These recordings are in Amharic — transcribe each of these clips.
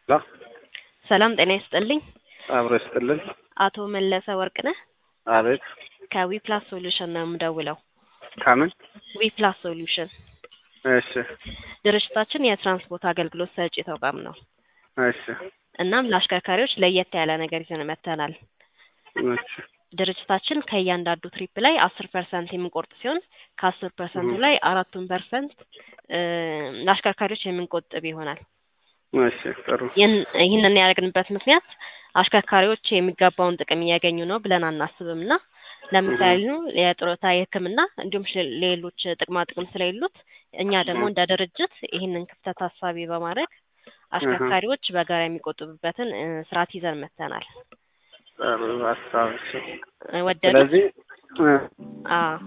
ላ ሰላም ጤና ይስጥልኝ። አብሮ ይስጥልን። አቶ መለሰ ወርቅነህ አቤት ከዊፕላስ ሶሉሽን ነው የምደውለው። ከምን? ዊፕላስ ሶሉሽን እሺ ድርጅታችን የትራንስፖርት አገልግሎት ሰጪ ተቋም ነው። እሺ እናም ለአሽከርካሪዎች ለየት ያለ ነገር ይዘን መጥተናል። እሺ ድርጅታችን ከእያንዳንዱ ትሪፕ ላይ አስር ፐርሰንት የምንቆርጥ ሲሆን ከአስር ፐርሰንቱ ላይ አራቱን ፐርሰንት ለአሽከርካሪዎች የምንቆጥብ ይሆናል። እሺ ጥሩ ይህን- ይህንን ያደረግንበት ምክንያት አሽከርካሪዎች የሚገባውን ጥቅም እያገኙ ነው ብለን አናስብም እና ለምሳሌ የጡረታ የሕክምና እንዲሁም ሽ- ሌሎች ጥቅማ ጥቅም ስለሌሉት እኛ ደግሞ እንደ ድርጅት ይህንን ክፍተት ታሳቢ በማድረግ አሽከርካሪዎች በጋራ የሚቆጥቡበትን እ፣ ስርዓት ይዘን መጥተናል። ጥሩ ሀሳብ እሺ። እ፣ ወደዱት? ስለዚህ እ፣ አዎ።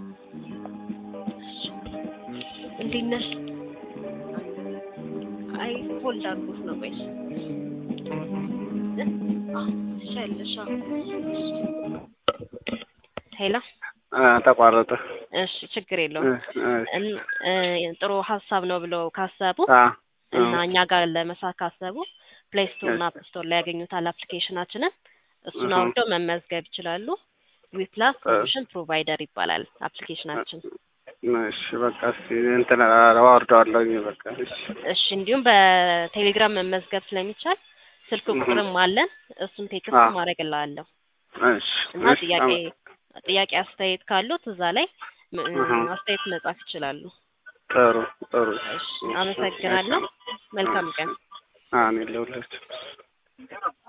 እንዴት ነሽ? አይ ሆልድ አድርጎት ነው። ቆይ እ? አዎ፣ ትችያለሽ። አዎ። ሄሎ። እ፣ ተቋረጠ። እሺ፣ ችግር እ፣ የለውም። እ፣ እን- እ፣ ጥሩ ሀሳብ ነው ብለው ካሰቡ አ፣ እና እኛ ጋር ለመስራት ካሰቡ ፕሌይ ስቶር እና እሺ። አፕ ስቶር ላይ ያገኙታል አፕሊኬሽናችንን። እሱን እህ። አውርደው መመዝገብ ይችላሉ። ዊፕላስ እ። ሶሉሽን ፕሮቫይደር ይባላል አፕሊኬሽናችን። እሺ በቃ እስኪ እንትን አወርደዋለሁኝ በቃ እሺ እሺ እንዲሁም በቴሌግራም መመዝገብ ስለሚቻል ስልክ እህ። ቁጥርም አለን። እሱን ቴክስት አዎ። ማድረግ እላለሁ እሺ እና እሺ ጥያቄ አመ- ጥያቄ አስተያየት ካሉት እዛ ላይ ም- እህ። አስተያየት መጻፍ ይችላሉ። ጥሩ ጥሩ እሺ አመሰግናለሁ። መልካም ቀን። አሜን ለሁላችሁ